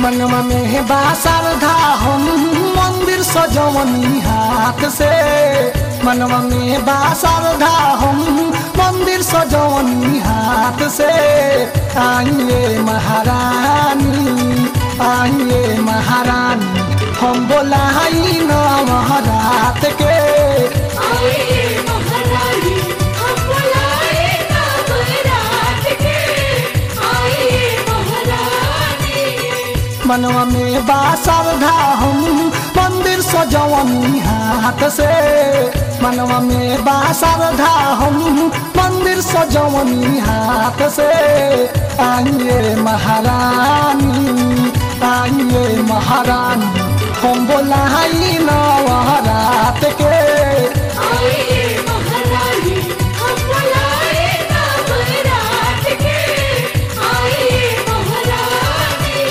मनवा में बा श्रद्धा हम मंदिर सजवनी हाथ से मनवा में बा श्रद्धा हम मंदिर सजवनी हाथ से आइए महारानी आइए महारानी हम बोलाई नवरात के आइए महारानी हम बुलाए नवरात के आइए महारानी मनवा में बा श्रद्धा हम मंदिर सजवनी हाथ से मनवा में बा श्रद्धा हम मंदिर सजवनी हाथ से आइए महारानी आइए महारानी हम बोलाई नवरात के आइए महारानी हम बुलाए नवरात के आइए महारानी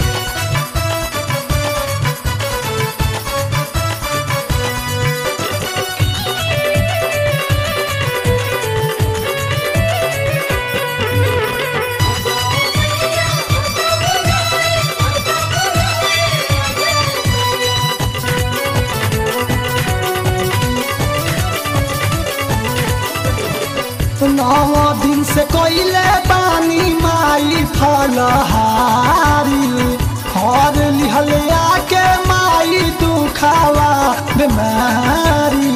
नौ दिन से कोइले पानी माई फलहारी हर लिहल आके माई दुखावा बीमारी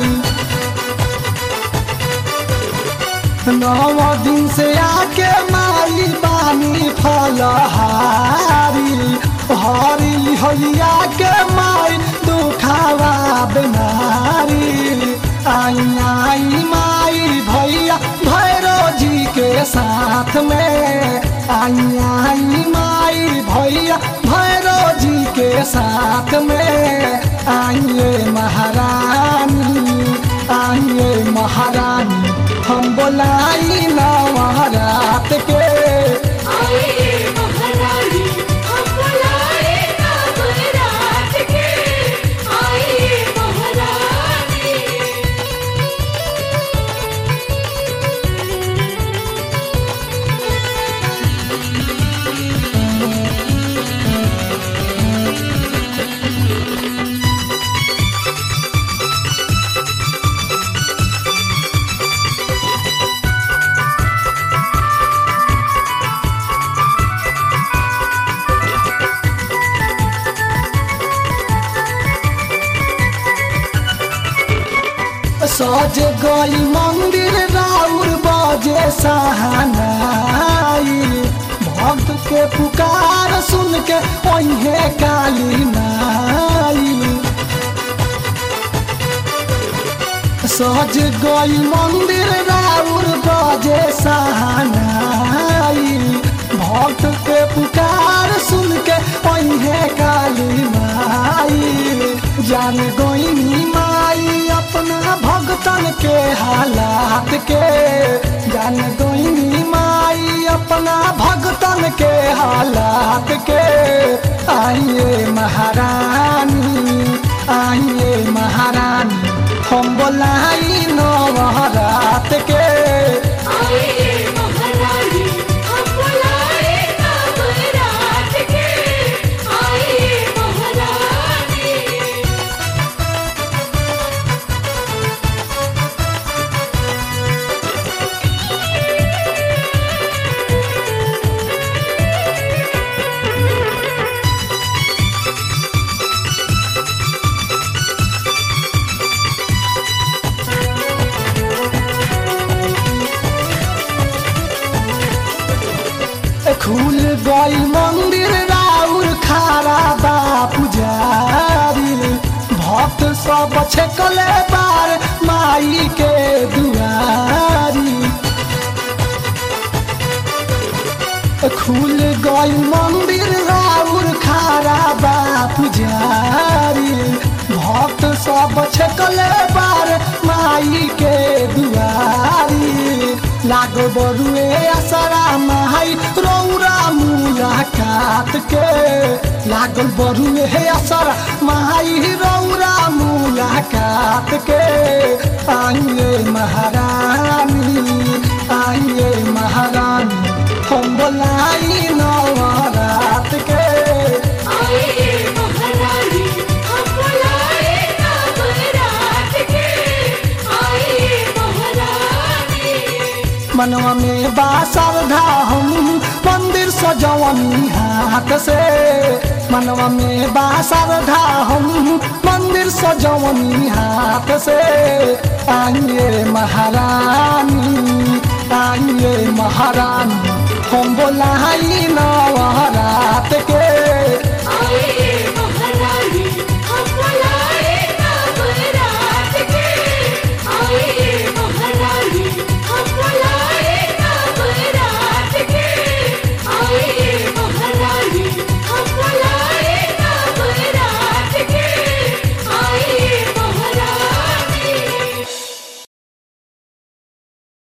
नौ दिन से आके माई बानी फलहारी हर लिहल आके माई दुखावा बीमारी आई आई माई भैया भैरो जी के साथ में आई आई माई भैया भैरो जी के साथ में आइए महारानी आइए महारानी हम बोलाई नवरात के आइए महारानी हम बुलाए नवरात के आइए महारानी सज गई मंदिर राउर बजे सहानाई भक्त के पुकार सुन के ओहे काली नाई सज गई मंदिर राउर बजे सहानाई भक्त के पुकार सुन के ओहे काली माई जान गोइनी माई अपना भगतन के हालात के जान गोइनी माई अपना भगतन के हालात के आइए महारानी आइए महारानी हम बोलाई नवरात के आइए महारानी हम बुलाए नवरात के आइए महारानी खुल गई मंदिर राउर खारा बा पुजारी भक्त सब छकले बार माई के दुआरी खुल गई मंदिर राउर खारा बा पुजारी भक्त सब छकले बार माई के दुआरी लागो बरुए असरा माई रौरा मुलाकात के लागल बरुए असरा माई रौरा मुलाकात के आइए महारानी आइए महारानी हम बोलाई नवरात के मनवा में बा श्रद्धा हम मंदिर सजवनी हाथ से मनवा में बा श्रद्धा हम मंदिर सजवनी हाथ से आइए महारानी आइए महारानी हम बोलाई नवरात